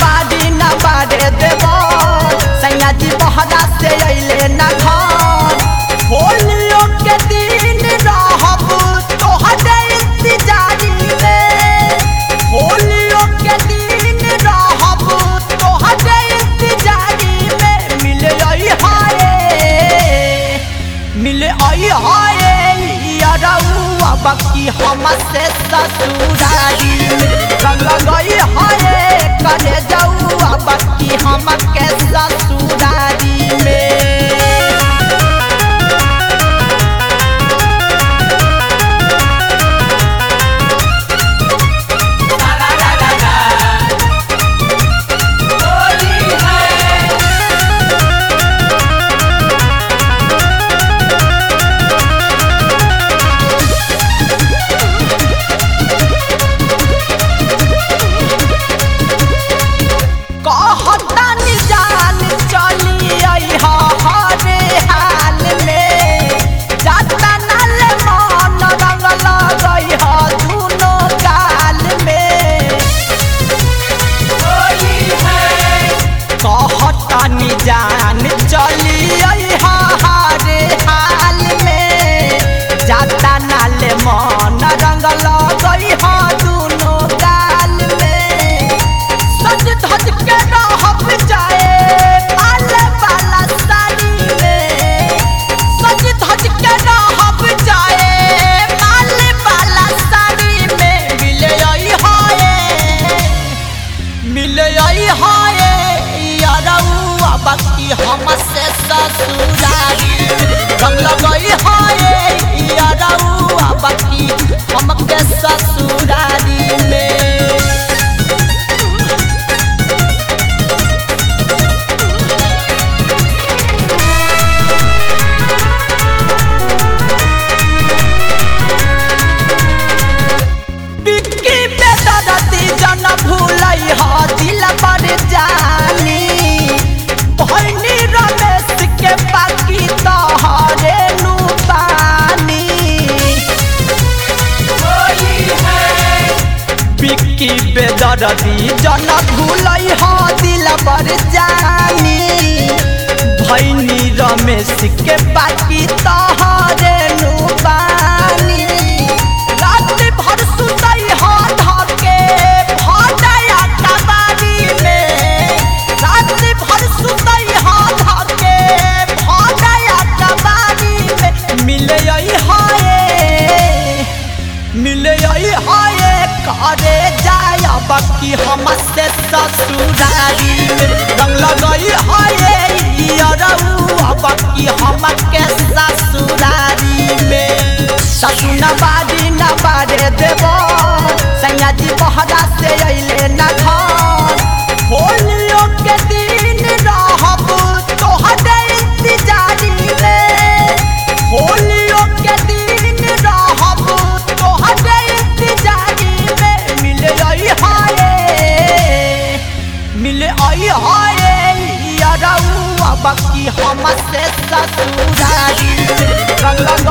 बाड़ी न बाड़े देव सैया जी बहरा से अइले न घर होलियो के दिन रहब तोहरे इंतजारी में होलियो के दिन रहब तोहरे इंतजारी में मिले आई हाय मिले आई हाय यारौआ बाकी हम से ससुरारी में रंग गई हाय करे जाऊआ बाकी हम के ससुरारी में कहतानी जान चली अइहा हरे हाल में जाता नाल मन रंग लगइहा दुनो गाल में कहतानी जान चली अइहा हरे हाल में जाता नाल मन रंग लगइहा दुनो गाल में सज धज के रहब जाए माल वाला साड़ी में सज धज के रहब जाए माल वाला साड़ी में मिले आई हाय मिले आई हाय यारौआ बाकी हम से ससुरारी रंग लगई हाय यारौआ बाकी हम के ससुरारी में बिक्की बेदरती जन भूलई ह दिल पर जानी भैनी रमेश के बाकी तोहरे नु पानी बिक्की बेदरती जन भूलई ह दिल पर जानी भैनी रमेश के बाकी तोहरे नु पानी रात भर सुतई ह धके भटया कबारी में रात भर सुतई ह धके भटया कबारी में मिले आई हाय मिले आई हाय करे जाय बाकी हम से ससुरारी में रंग लगई हाय यारौआ बाकी हम के ससुरारी में ससु न बाड़ी न बाड़े देव सैया जी बहरा से अइले न घर होलियो के दिन रहब तोहरे इंतजारी में होलियो के दिन रहब तोहरे इंतजारी में मिले आई हाय मिले आई हाय यारौआ बाकी हम से ससुरारी में रंग